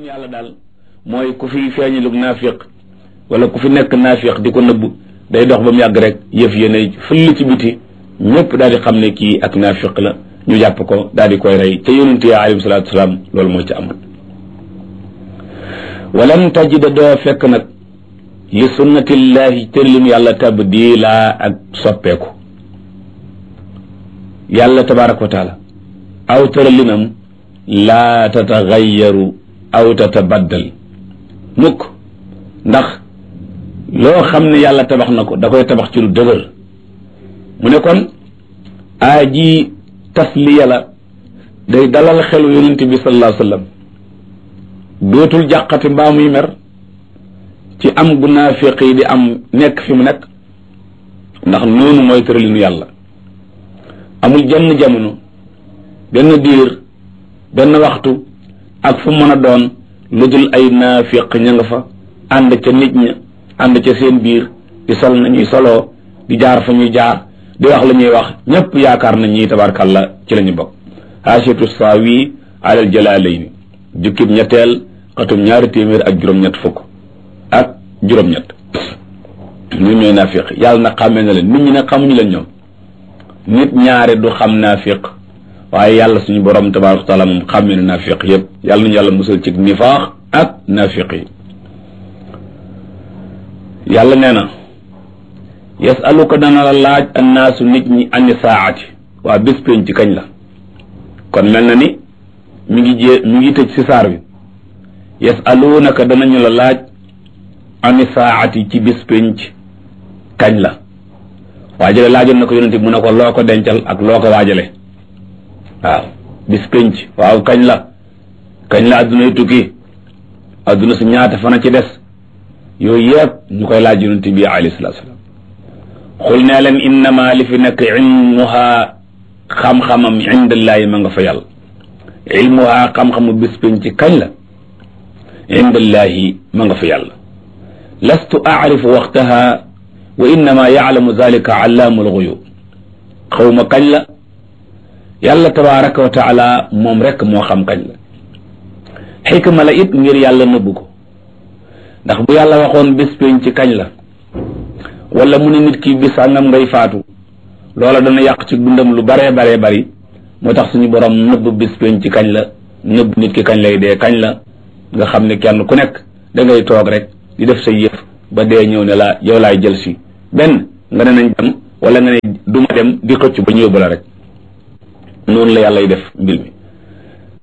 yàlla daal mooy ku fi feeñalug naafiq wala ku fi nekk naafiq di ko nëbb day dox ba mu yàgg rek yëf yéene fëll ci biti ñëpp daal di xam ne kii ak naafiq la ñu jàpp ko daal di koy rey te yonent yi alayhi salaatu wasalaam loolu mooy ci amoon walan tajida doo fekk nag li sunnatillahi tërlim yàlla tabdila ak soppeeku yàlla tabaraka wa taala aw tëralinam laa tatagayaru aw tatabaddal mukk ndax loo xam ne yàlla tabax na ko da koy tabax ci lu dëgër mu ne kon aa ji tasliya la day dalal xelu yonent bi sallallahu alayhi wa sallam dootul jàqati mbaa muy mer ci am gu naafiq yi di am nekk fi mu nekk ndax noonu mooy tëralinu yàlla amul jenn jamono benn diir benn waxtu ak fu mën a doon lu dul ay naafiq ña nga fa ànd ca nit ña ànd ca seen biir di sol nañuy soloo di jaar fa ñuy jaar di wax la ñuy wax ñëpp yaakaar nañ ñi tabarkàlla ci la ñu bokk haasiatu saawi alal jalaalayni jukkib ñetteel xatum ñaari téeméer ak juróom-ñett fukk ak juróom-ñett ñun ñooy naafiq yàlla na xàmmee na leen nit ñi nag xamuñu leen ñoom nit ñaare du xam naafiq waaye yàlla suñu borom tabaaraka wa taala moom xàmmee na naafiq yëpp yàlla nañu yàlla musal ci nifaax ak naafiq yi yàlla nee na yasaluka dana la laaj annaasu nit ñi ani saati waa bés pénc ci kañ la kon mel na ni mi ngi jé mi ngi tëj si saar bi yasaluunaka danañu la laaj ani saati ci bés pénc kañ la waajale laajoon na ko yonente mu ne ko loo ko dencal ak loo ko waajale waaw bis pénc waaw kañ la kañ la adduna yu tukki adduna su ñaata fana ci des yooyu yëpp ñu koy laaj yonente bi alayhi salatu salaam xul nee leen innama li fi nekk ilmuha xam-xamam indallaahi ma nga fa yàlla ilmuha xam-xamu bis pénc kañ la indallaahi ma nga fa yàlla lastu aarifu waxtaha wa innama yaalamu zalika allaamu alxuyub xawma kañ la yàlla tabaraka wa taala moom rek moo xam kañ la xikma la it ngir yàlla nëbb ko ndax bu yàlla waxoon bés pénc ci kañ la wala mu ne nit ki bis sàngam ngay faatu loola dana yàq ci dundam lu baree baree bari moo tax suñu borom nëbb bés pénc ci kañ la nëbb nit ki kañ lay dee kañ la nga xam ne kenn ku nekk da ngay toog rek di def sa yëf ba dee ñëw ne la yow laay jël si benn nga ne nañ dem wala nga ne duma dem di xëcc ba ñëw ba la rek noonu la yàlla y def mbir mi